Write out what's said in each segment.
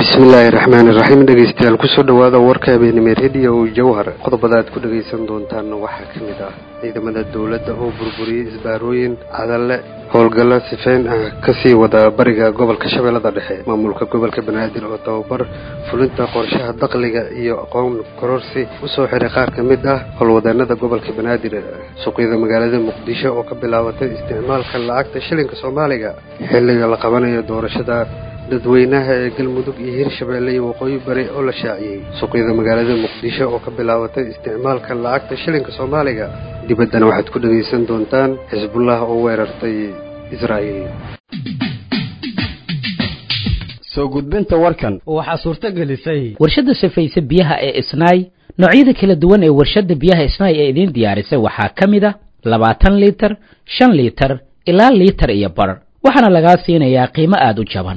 bismillaahi raxmaani raxiim dhegeystayaal kusoo dhawaada warka habeenimo rediyo jawhar qodobada aad ku dhegaysan doontaan waxaa ka mid ah ciidamada dowladda oo burburiyey isbaarooyin cadalle howlgallo sifeyn ah kasii wada bariga gobolka shabeellada dhexe maamulka gobolka banaadir oo tababar fulinta qorshaha dakhliga iyo aqoon kororsi usoo xiray qaar ka mid ah howlwadeenada gobolka banaadir suuqyada magaalada muqdisho oo ka bilaabatay isticmaalka lacagta shilinka soomaaliga xilliga la qabanayo doorashada dadweynaha ee galmudug iyo hirshabeelle iyo waqooyi bari oo la shaaciyey suuqyada magaalada muqdisho oo ka bilaabatay isticmaalka lacagta shilinka soomaaliga dibaddana waxaad ku dhegaysan doontaan xisbullah oo weerartay israa'iil soo gudbinta warkan waxaa suurto gelisay warshadda safayse biyaha ee isnaay noocyada kala duwan ee warshadda biyaha isnaay ee idiin diyaarisay waxaa ka mid a labaatan liitar shan liitar ilaa liitar iyo bar waxaana lagaa siinayaa qiimo aada u jaban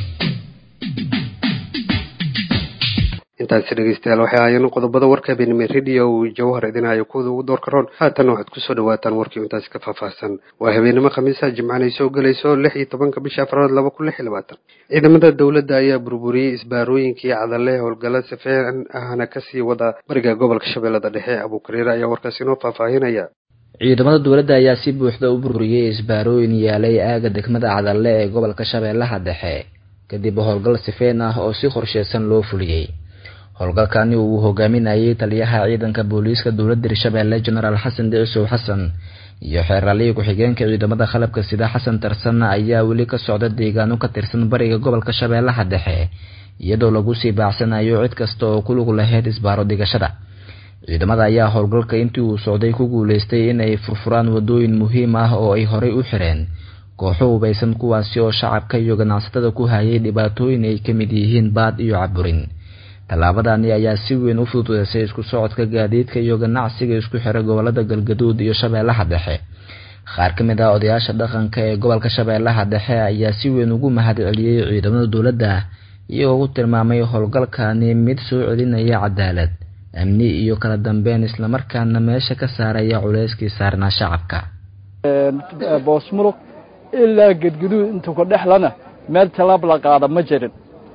intaasi dhegeystayaal waxay ahaayeen qodobada warka habeenimo rediyo jawhar idinhayo kuwada ugu doorka roon haatanna waxaad kusoo dhawaataan warkii intaasi ka faahfaahsan waa habeenimo khamiisa jimcana ay soo gelayso lix iyo tobanka bisha afraad laba kun lix iyo labaatan ciidamada dowladda ayaa burburiyey isbaarooyinkii cadalle howlgalla sifeen ahna kasii wada bariga gobolka shabeellada dhexe abuukariire ayaa warkaasi inoo faahfaahinaya ciidamada dowladda ayaa si buuxda u burburiyey isbaarooyin yaalay aaga degmada cadalle ee gobolka shabeellaha dhexe kadib howlgal sifeen ah oo si qorsheysan loo fuliyey howlgalkani uu hogaaminayay taliyaha ciidanka booliiska dowladda hirshabeelle genaraal xasan dhicisow xasan iyo xeeraalihii ku-xigeenka ciidamada qalabka sida xasan tarsan ayaa weli ka socda deegaano ka tirsan bariga gobolka shabeellaha dhexe iyadoo lagu sii baacsanayo cid kasta oo ku lug lahayd isbaaro dhigashada ciidamada ayaa howlgalka intii uu socday ku guuleystay inay furfuraan wadooyin muhiim ah oo ay horey u xireen kooxo hubaysan kuwaasi oo shacabka iyo ganacsatada ku hayay dhibaatooyin ay ka mid yihiin baad iyo caburin tallaabadani ayaa si weyn u fududeysay isku socodka gaadiidka iyo ganacsiga isku xira gobolada galgaduud iyo shabeellaha dhexe qaar ka mid ah odayaasha dhaqanka ee gobolka shabeellaha dhexe ayaa si weyn ugu mahad celiyey ciidamada dowladda iyagoo ku tilmaamay howlgalkani mid soo celinaya cadaalad amni iyo kala dambeyn islamarkaana meesha ka saaraya culeyskii saarnaa shacabka boosmulug ilaa gedguduud intuu ka dhexlana meel tallaab la qaada ma jirin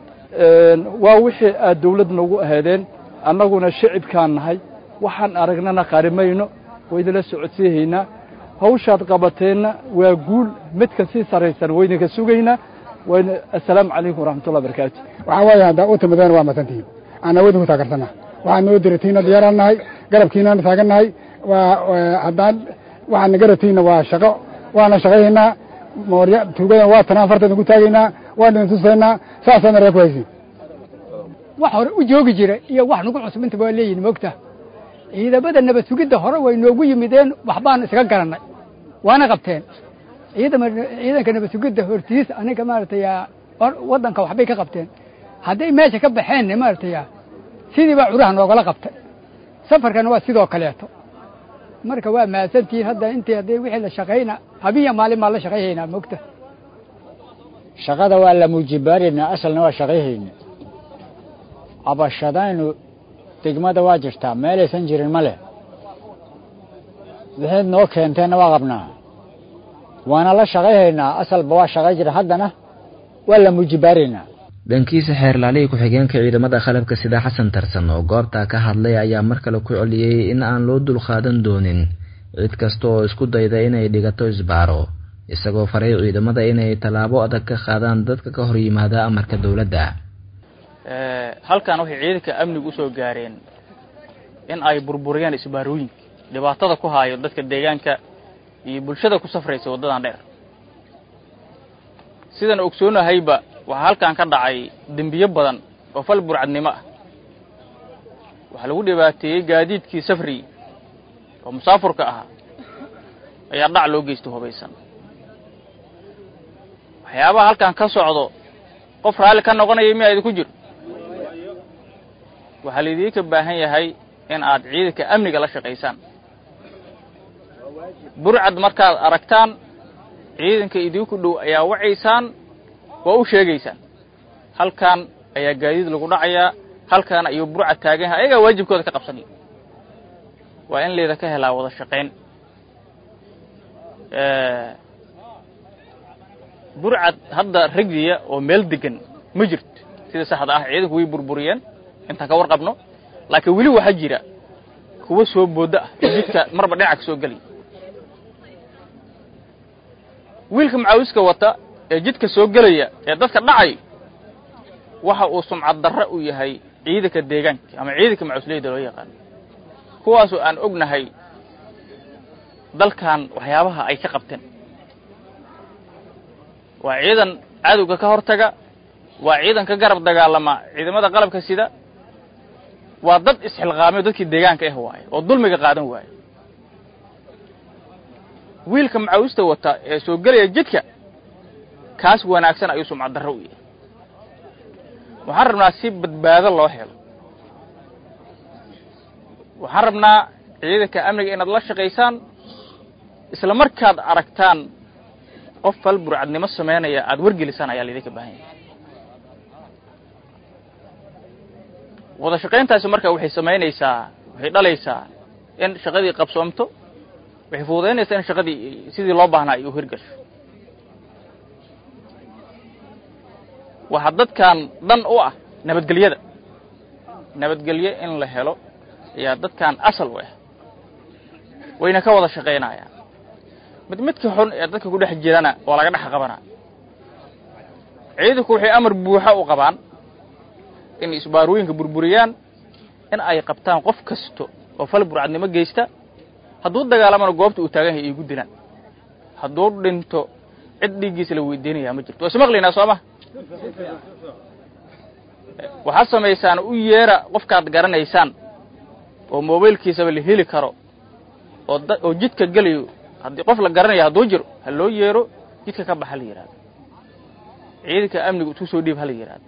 waa wixii aad dawlad noogu ahaydeen annaguna shicibkaan nahay waxaan aragnana qarimayno waydinla socodsiihaynaa hawshaad qabateenna waa guul midka sii saraysan waydinka sugaynaa wayna assalaamu calaykum waraxmatullah barakaatu waxaa weeye haddaa u timadeen waa masantihiin aan awoodin ku taageersannaha waxaad noo diratiinna diyaaraan nahay garabkiinana taagan nahay waa haddaan waxaad na garatiinna waa shaqo waana shaqayhaynaa moorya tuugadan waa tanaan farteedna ku taagaynaa waan idin tusaynaa saasaana ree ku haysiin wax hore u joogi jira iyo wax nagu cusbinta waa leeyihin moogta ciidamada nabad sugidda hore way noogu yimideen waxbaan isaga garannay waana qabteen ciidama ciidanka nabad sugidda hortiis aniga maaragtay waddanka waxbay ka qabteen hadday meesha ka baxeenna maaragtay sidii baa curaha noogala qabtay safarkana waa sidoo kaleeto marka waa mahadsantihiin hadda intii haddii wixii la shaqayna habiya maalin baan la shaqayhaynaa moogta shaqada waa la muujibaaraynaa asalna waa shaqayhayna cabashadaynu degmada waa jirtaa meelaysan jirin ma leh wixayd noo keenteenna waa qabnaa waana la shaqayhaynaa asalba waa shaqay jira haddana waa la muujibaaraynaa dhankiisa xeerlaalihii ku-xigeenka ciidamada qalabka sida xasan tarsan oo goobtaa ka hadlay ayaa mar kale ku celiyey in aan loo dulqaadan doonin cid kasta oo isku dayda inay dhigato isbaaro isagoo faray ciidamada inay tallaabo adag ka qaadaan dadka ka hor yimaada amarka dowladda halkan waxay ciidanka amnigu usoo gaareen in ay burburiyaan isbaarooyinka dhibaatada ku haayo dadka deegaanka iyo bulshada ku safraysa waddadan dheer sidan ogsoonahayba waxaa halkan ka dhacay dembiyo badan oo fal burcadnimo ah waxaa lagu dhibaateeyey gaadiidkii safri oo musaafurka ahaa ayaa dhac loo geysta hubaysan waxyaabaha halkan ka socdo qof raalli ka noqonaya miyaa idinku jiro waxaa laydinka baahan yahay in aad ciidanka amniga la shaqaysaan burcad markaad aragtaan ciidanka idinku dhow ayaa wacaysaan waa u sheegaysaan halkan ayaa gaadiid lagu dhacayaa halkan ayuu burcad taagan yahay ayagaa waajibkooda ka qabsanaya waa in layda ka helaa wada shaqayn burcad hadda ragdiya oo meel degan ma jirto sida saxda ah ciidanku way burburiyeen intaan ka warqabno laakiin weli waxaa jira kuwa soo booda ah oo jidka marba dhinaca ka soo gelaya wiilka macaawiska wata ee jidka soo gelaya ee dadka dhacay waxa uu sumcad darre u yahay ciidanka deegaanka ama ciidanka macawisleyda loo yaqaano kuwaasoo aan ognahay dalkan waxyaabaha ay ka qabteen waa ciidan cadowga ka hortaga waa ciidan ka garab dagaalama ciidamada qalabka sida waa dad isxilqaamay dadkii deegaanka ah waaye oo dulmiga qaadan waaye wiilka macawista wata ee soo gelaya jidka kaas wanaagsan ayuu sumcad darro u yahay waxaan rabnaa si badbaado loo helo waxaan rabnaa ciidanka amniga inaad la shaqaysaan isla markaad aragtaan qof fal burcadnimo samaynaya aada wargelisaan ayaa laydinka baahan yahay wada shaqayntaasi marka waxay samaynaysaa waxay dhalaysaa in shaqadii qabsoomto waxay fududaynaysaa in shaqadii sidii loo baahnaa ay u hirgasho waxaa dadkan dhan u ah nabadgelyada nabadgelyo in la helo ayaa dadkan asal u ah wayna ka wada shaqaynayaan mid midka xun ee dadka ku dhex jirana waa laga dhex qabanaa ciidanku waxay amar buuxa u qabaan in isbaarooyinka burburiyaan in ay qabtaan qof kasto oo fal burcadnimo geysta hadduu dagaalamana goobta uu taagan yahay iigu dilaan hadduu dhinto cid dhiiggiisa la weydiinayaa ma jirto waa ismaqlaynaa soo ma waxaad samaysaan u yeera qofkaad garanaysaan oo mobaylkiisaba la heli karo oo da oo jidka gelayo haddii qof la garanayo hadduu jiro ha loo yeero jidka ka bax ha la yidhahdo ciidanka amniga isku soo dhiib ha la yidhahdo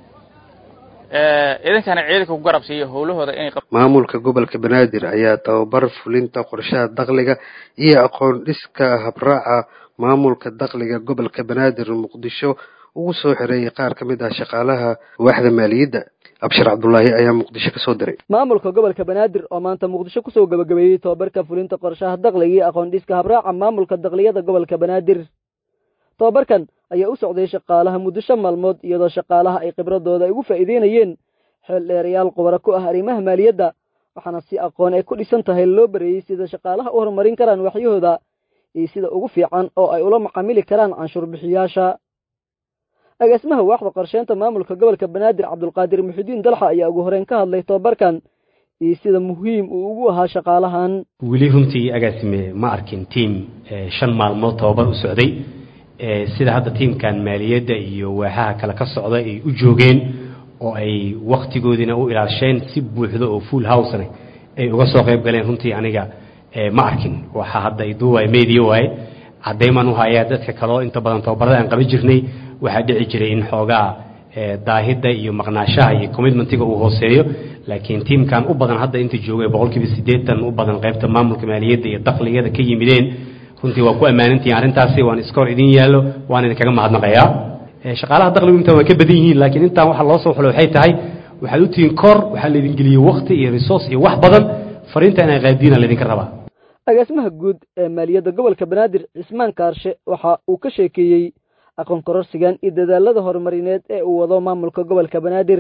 idankana ciidanka ku garab siiya howlahooda inay maamulka gobolka banaadir ayaa tababar fulinta qorshaha dakhliga iyo aqoon dhiska habraaca maamulka dakhliga gobolka banaadir muqdisho ugu soo xireeyay qaar ka mid ah shaqaalaha waaxda maaliyadda abshir cabdulaahi ayaa muqdisho ka soo diray maamulka gobolka banaadir oo maanta muqdisho kusoo gabagabeeyey tobabarka fulinta qorshaha dakhliga iyo aqoon dhiska habraaca maamulka dakhliyada gobolka banaadir tobabarkan ayaa u socday shaqaalaha muddo shan maalmood iyadoo shaqaalaha ay khibradooda ay ugu faa'iideynayeen xeel dheerayaal qubaro ku ah arrimaha maaliyadda waxaana si aqoon ay ku dhisan tahay loo bareeyey sida shaqaalaha u horumarin karaan waxyahooda iyo sida ugu fiican oo ay ula macaamili karaan canshuur bixiyaasha agaasimaha waaxda qorsheynta maamulka gobolka banaadir cabdulqaadir muxidiin dalxa ayaa ugu horeyn ka hadlay tobabarkan iyo sida muhiim uu ugu ahaa shaqaalahan weli runtii agaasime ma arkin tiim shan maalmood tobabar u socday sida hadda tiimkan maaliyadda iyo waaxaha kale ka socda ay u joogeen oo ay wakhtigoodiina u ilaasheen si buuxdo oo full housena ay uga soo qayb galeen runtii aniga ma arkin waxaa hadda iduuwaay meediya waaye caddaymaan u hayaa dadka kaleo inta badan tababarada aan qaban jirnay waxaa dhici jiray in xoogaa daahidda iyo maqnaashaha iyo commitmentiga uu hooseeyo laakiin tiimkan u badan hadda inta joogay boqolkiiba siddeetan u badan qaybta maamulka maaliyadda iyo dakhligada ka yimideen runtii waa ku ammaanantihiin arrintaasi waan iskoor idin yaallo waan idinkaga mahadnaqayaa shaqaalaha dakhligu intaan waa ka badan yihiin laakiin intaan waxa loo soo xulo waxay tahay waxaad u tihiin kor waxaa laydin geliyey wakti iyo resource iyo wax badan fariinta inay qaadiina laydinka rabaa agaasimaha guud ee maaliyadda gobolka banaadir cismaan kaarshe waxa uu ka sheekeeyey aqoon kororsigan iyo dadaalada horumarineed ee uu wado maamulka gobolka banaadir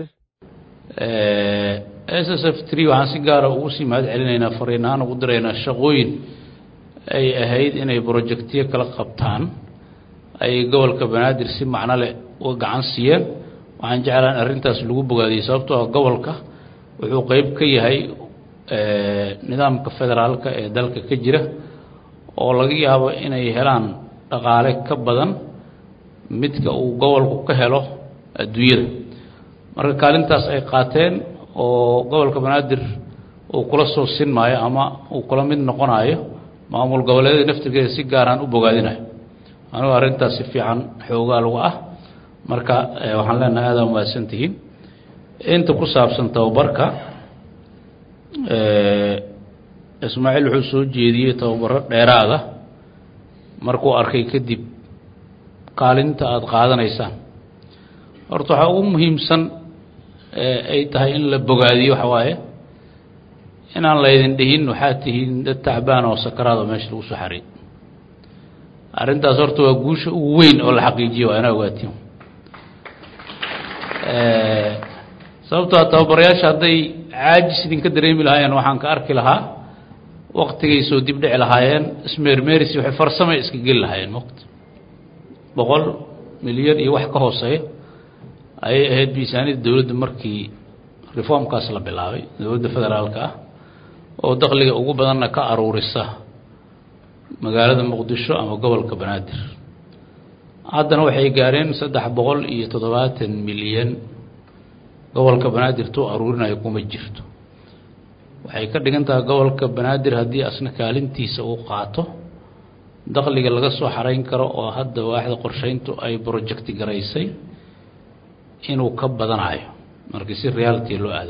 s s f tree waxaan si gaara ugu sii mahad celinaynaa fariin ahaan ugu diraynaa shaqooyin ay ahayd inay brojectyo kala qabtaan ay gobolka banaadir si macno leh uga gacan siiyeen waxaan jeclaan arrintaas lagu bogaadiyey sababtoo ah gobolka wuxuu qeyb ka yahay nidaamka federaalka ee dalka ka jira oo laga yaabo inay helaan dhaqaale ka badan midka uu gobolku ka helo adduunyada marka kaalintaas ay qaateen oo gobolka banaadir uu kula soo sinmaayo ama uu kula mid noqonayo maamul goboleedyada naftirkeeda si gaaraan u bogaadinayo anugu arrintaas si fiican xoogaa lagu ah marka waxaan leenahay aada umahadsan tihiin inta ku saabsan tababarka ismaaciil wuxuu soo jeediyey tababaro dheeraada markuu arkay kadib kaalinta aada qaadanaysaan horta waxaa ugu muhiimsan ay tahay in la bogaadiyo waxa waaye inaan laydin dhihin waxaad tihiin dad tacbaan oo sakaraad oo meesha lagu soo xariid arrintaas horta waa guusha ugu weyn oo la xaqiijiyo waa inaa ogaatiin sababtoo tababarayaasha hadday caajis idinka dareemi lahaayeen waxaan ka arki lahaa waktigay soo dib dhici lahaayeen ismeermeerisi waxay farsamay iska geli lahaayeen maqt boqol milyan iyo wax ka hooseeya ayay ahayd miisaaniyadda dowladda markii reformkaas la bilaabay dowladda federaalka ah oo dakhliga ugu badanna ka aruurisa magaalada muqdisho ama gobolka banaadir haddana waxay gaareen saddex boqol iyo toddobaatan milyan gobolka banaadir tuu aruurinayo kuma jirto waxay ka dhigan tahay gobolka banaadir haddii asna kaalintiisa uu qaato dakhliga laga soo xarayn karo oo hadda waaxda qorsheyntu ay projecti garaysay inuu ka badanayo markii si reality loo aado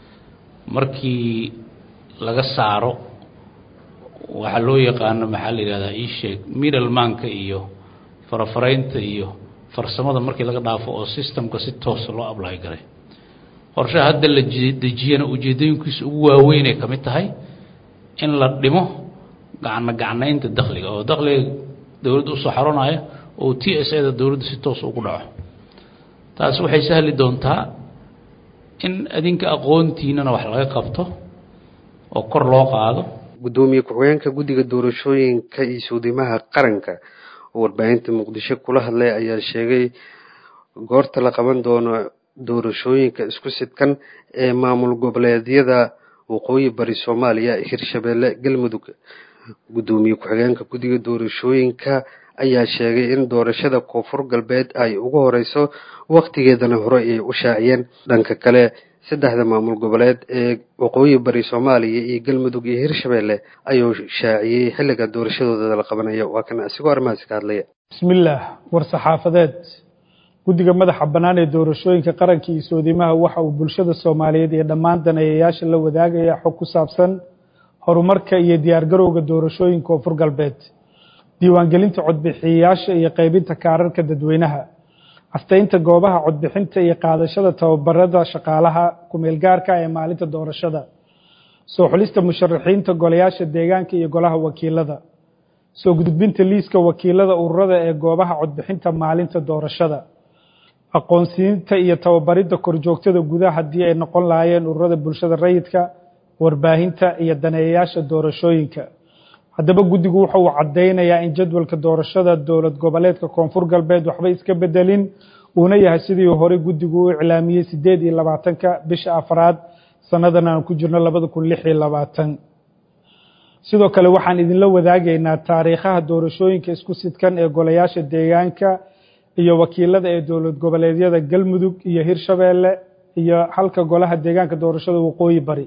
markii laga saaro waxaa loo yaqaano maxaa la yidhahdaa ii sheeg middlemanka iyo farafaraynta iyo farsamada markii laga dhaafo oo systemka si toosa loo ablay garay qorshaha hadda la dejiyana ujeedooyinkiisa ugu waaweynay ka mid tahay in la dhimo gacno gacnaynta dakhliga oo dakhliga dowladda usoo xaronaya oo t s a da dowladda si toos ugu dhaco taas waxay sahli doontaa in adinka aqoontiinana wax laga qabto oo kor loo qaado guddoomiye ku-xigeenka guddiga doorashooyinka iyo suudimaha qaranka oo warbaahinta muqdisho kula hadlay ayaa sheegay goorta la qaban doono doorashooyinka isku sidkan ee maamul goboleedyada waqooyi bari soomaaliya hirshabeelle galmudug guddoomiye ku-xigeenka guddiga doorashooyinka ayaa sheegay in doorashada koonfur galbeed ay ugu horeyso wakhtigeedana hore ay u shaaciyeen dhanka kale saddexda maamul goboleed ee waqooyi bari soomaaliya iyo galmudug iyo hirshabeelle ayuu shaaciyey xilliga doorashadooda la qabanaya waa kan asigoo arrimahaasi ka hadlaya bismillaah war saxaafadeed guddiga madaxa bannaan ee doorashooyinka qaranka iyo soodimaha waxa uu bulshada soomaaliyeed iyo dhammaan daneeyayaasha la wadaagaya xog ku saabsan horumarka iyo diyaargarowga doorashooyinka koonfur galbeed diiwaangelinta codbixiyayaasha iyo qaybinta kaararka dadweynaha astaynta goobaha codbixinta iyo qaadashada tababarada shaqaalaha kumeelgaarka ee maalinta doorashada soo xulista musharaxiinta golayaasha deegaanka iyo golaha wakiilada soo gudbinta liiska wakiilada ururada ee goobaha codbixinta maalinta doorashada aqoonsiinta iyo tababaridda korjoogtada gudaha haddii ay noqon lahaayeen ururada bulshada rayidka warbaahinta iyo daneeyayaasha doorashooyinka haddaba guddigu wuxa uu caddaynayaa in jadwalka doorashada dowlad goboleedka koonfur galbeed waxba iska bedelin uuna yahay sidii horey guddigu u iclaamiyey siddeed iyo labaatanka bisha afraad sannadan aan ku jirno labada kun lix iyo labaatan sidoo kale waxaan idinla wadaagaynaa taariikhaha doorashooyinka isku sidkan ee golayaasha deegaanka iyo wakiilada ee dowlad goboleedyada galmudug iyo hirshabeelle iyo halka golaha deegaanka doorashada waqooyi bari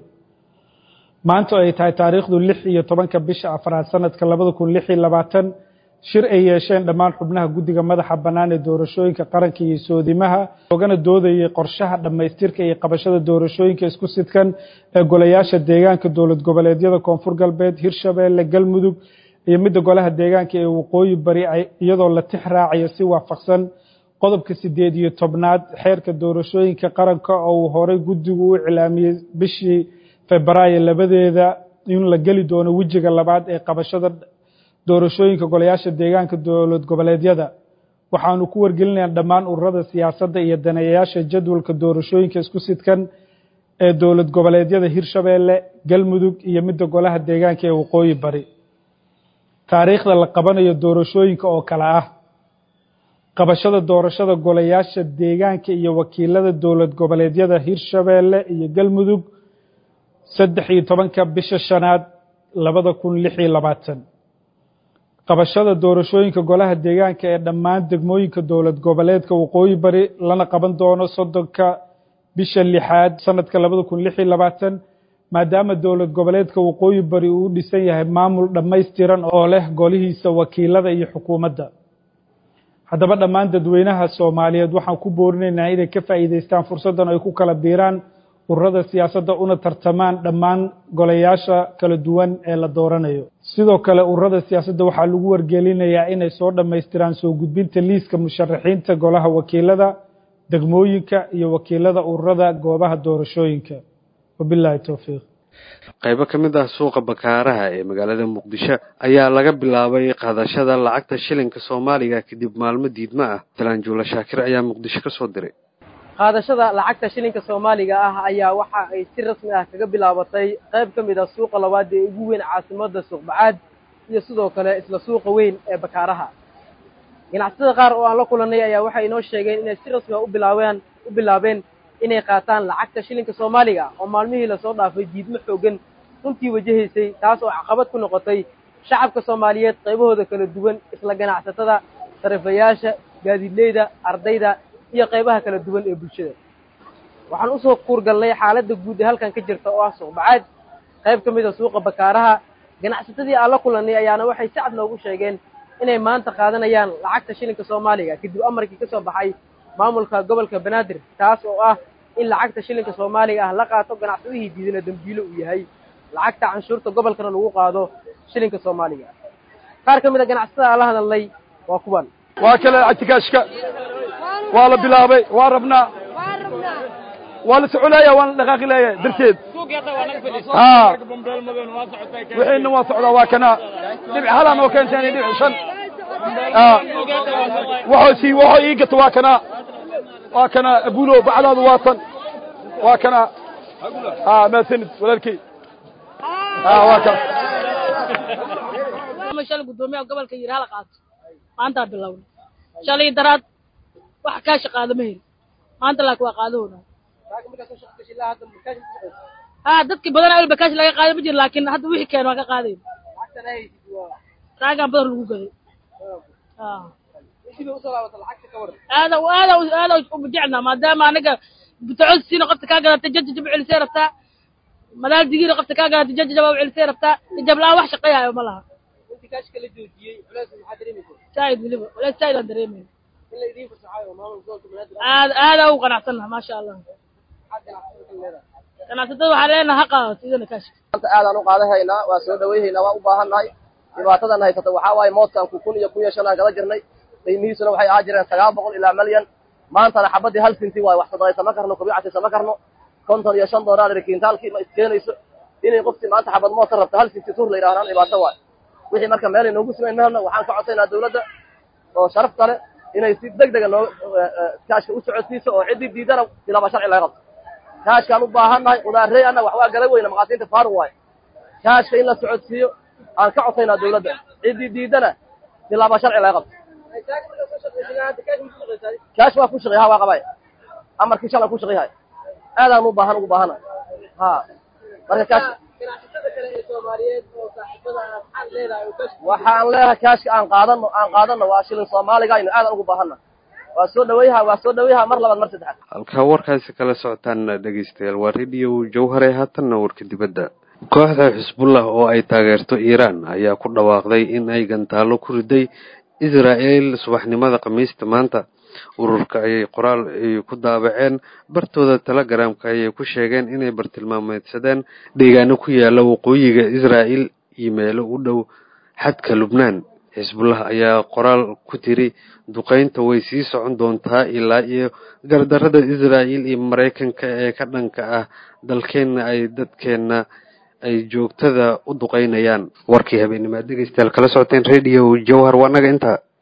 maanta ay tahay taariikhdu lix iyo tobanka bisha afraad sanadka labada kun lix iyo labaatan shir ay yeesheen dhammaan xubnaha guddiga madaxa bannaan ee doorashooyinka qaranka iyo soodimaha loogana doodayay qorshaha dhammaystirka iyo qabashada doorashooyinka isku sidkan ee golayaasha deegaanka dowlad goboleedyada koonfur galbeed hirshabeelle galmudug iyo midda golaha deegaanka ee waqooyi bari iyadoo la tix raacayo si waafaqsan qodobka sideed iyo tobnaad xeerka doorashooyinka qaranka oo uu horey guddigu u iclaamiyey bishii febraayo labadeeda in la geli doono wejiga labaad ee qabashada doorashooyinka golayaasha deegaanka dowlad goboleedyada waxaanu ku wargelinayaa dhammaan ururada siyaasadda iyo daneeyayaasha jadwalka doorashooyinka isku sidkan ee dowlad goboleedyada hirshabeelle galmudug iyo midda golaha deegaanka ee waqooyi bari taariikhda la qabanayo doorashooyinka oo kale ah qabashada doorashada golayaasha deegaanka iyo wakiilada dowlad goboleedyada hirshabeelle iyo galmudug saddex iyo tobanka bisha shanaad labada kun lix iyo labaatan qabashada doorashooyinka golaha deegaanka ee dhammaan degmooyinka dowlad goboleedka waqooyi bari lana qaban doono soddonka bisha lixaad sanadka labada kun lix iyo labaatan maadaama dowlad goboleedka waqooyi bari uu u dhisan yahay maamul dhammaystiran oo leh golihiisa wakiilada iyo xukuumadda haddaba dhammaan dadweynaha soomaaliyeed waxaan ku boorinaynaa inay ka faa'iidaystaan fursaddan ay ku kala biiraan ururada siyaasadda una tartamaan dhammaan golayaasha kala duwan ee la dooranayo sidoo kale ururada siyaasadda waxaa lagu wargelinayaa inay soo dhammaystiraan soo gudbinta liiska musharaxiinta golaha wakiilada degmooyinka iyo wakiilada ururada goobaha doorashooyinka wabilaahi towfiiq qaybo ka mid ah suuqa bakaaraha ee magaalada muqdisho ayaa laga bilaabay qaadashada lacagta shilinka soomaaliga kadib maalmo diidmo ah talaan juula shaakir ayaa muqdisho ka soo diray qaadashada lacagta shilinka soomaaliga ah ayaa waxa ay si rasmi ah kaga bilaabatay qayb ka mid a suuqa labaad ee ugu weyn caasimadda suuqbacaad iyo sidoo kale isla suuqa weyn ee bakaaraha ganacsatada qaar oo aan la kulannay ayaa waxay inoo sheegeen inay si rasmi a u bilaabeen u bilaabeen inay qaataan lacagta shilinka soomaaliga oo maalmihii lasoo dhaafay diidmo xooggan runtii wajahaysay taas oo caqabad ku noqotay shacabka soomaaliyeed qaybahooda kala duwan isla ganacsatada sarifayaasha gaadiidleyda ardayda iyo qaybaha kala duwan ee bulshada waxaan usoo kuurgalnay xaaladda guud ee halkan ka jirta oo ah suuqbacaad qayb ka mid a suuqa bakaaraha ganacsatadii aan la kulannay ayaana waxay si cad noogu sheegeen inay maanta qaadanayaan lacagta shilinka soomaaliga kadib amarkii ka soo baxay maamulka gobolka banaadir taas oo ah in lacagta shilinka soomaaliga ah la qaato ganacsadihii diidana dembiilo uu yahay lacagta canshuurta gobolkana lagu qaado shilinka soomaaliga qaar ka mid a ganacsatada aan la hadalnay waa kuwan waa kale lacagtikaashka waa la bilaabay waa rabnaa waa la soconaya waan la dhaqaaqi leeyahay darteed ha wixiina waa socdaa waa kana dhibc halaan oo keenteen dhibc shan waxoo sii waxoo ii gato waa kana waa kana abulo bacdaadu waa tan waa kana ha maasanid walaalkey ha waa kana shalay guddoomiyaha gobolka yidhi hala qaato maantaa bilowna shalay daraad wax kaa shaqaado ma heli maanta laakiin waa qaadahooda ha dadki badan awel bakaash laga qaado ma jiro laakiin hadda wixii keen waa ka qaadayn raagaan badan lagu gaday aada aada aada jecelnaa maadaama anaga butacosiina qofta kaa gadatay jajajab celisay rabtaa madaaldigiina qofta kaa gadatay jajajab celisay rabtaa jablaan wax shaqeeyayo ma laha saaid weliba walahi saaid aan dareemayna aad aada ugu qanacsannaha maasha allah ganacsatada waxaa leenaha ha qaadato idana kaashka maanta aadaan u qaadahaynaa waa soo dhawayhaynaa waa u baahannahay dhibaatadan haysata waxaa waaye moodkaan ku kun iyo kun iyo shan aan gala jirnay qiimihiisuna waxay ahaa jireen sagaal boqol ilaa malyan maantana xabadii hal sinti waaye wax sadaqaysama karno kubicasisama karno konton iyo shan doolar kiintaalkii ma iskeenayso inay qofkii maanta xabad mood ka rabta hal sinti tur la yidhahdaan dhibaato waaye wixii marka meel ay noogu sugayn mehelna waxaan ka codsaynaa dawladda oo sharaf kale inay si deg dega noo kaashka u socodsiiso oo ciddii diidana bilaaba sharci laga qabto kaashkaan u baahannahay qudaarrey anna wax waa gala weyna maqaasiinta faaruq waaye kaashka in la socodsiiyo aan ka codsaynaa dawladda ciddii diidana bilaaba sharci laga qabto kaash waa ku shaqey ha waa qabay amarkii shalan ku shaqeyhay aadaan u baahan ugu baahana ha marka kaash waxaan leeyahay kaashka aan qaadano aan qaadano waa shilin soomaaliga aynu aadan ugu baahanna waa soo dhawayha waa soo dhawayha mar labaad mar saddexaad halkaa warkaasi kala socotaan dhegeystayaal waa radio jawhare haatanna warka dibadda kooxda xisbullah oo ay taageerto iiraan ayaa ku dhawaaqday in ay gantaalo ku riday israa'el subaxnimada khamiista maanta ururka ayay qoraal ay ku daabaceen bartooda telegramka ayay ku sheegeen inay bartilmaameedsadeen deegaano ku yaala waqooyiga israa'el iyo meelo u dhow xadka lubnaan xisbullah ayaa qoraal ku tiri duqaynta way sii socon doontaa ilaa iyo gardarada israa'el iyo maraykanka ee ka dhanka ah dalkeenna ay dadkeenna ay joogtada u duqaynayaan warkii habeenimaad dhegeystayaal kala socoteen radio jawhar waa naga intaa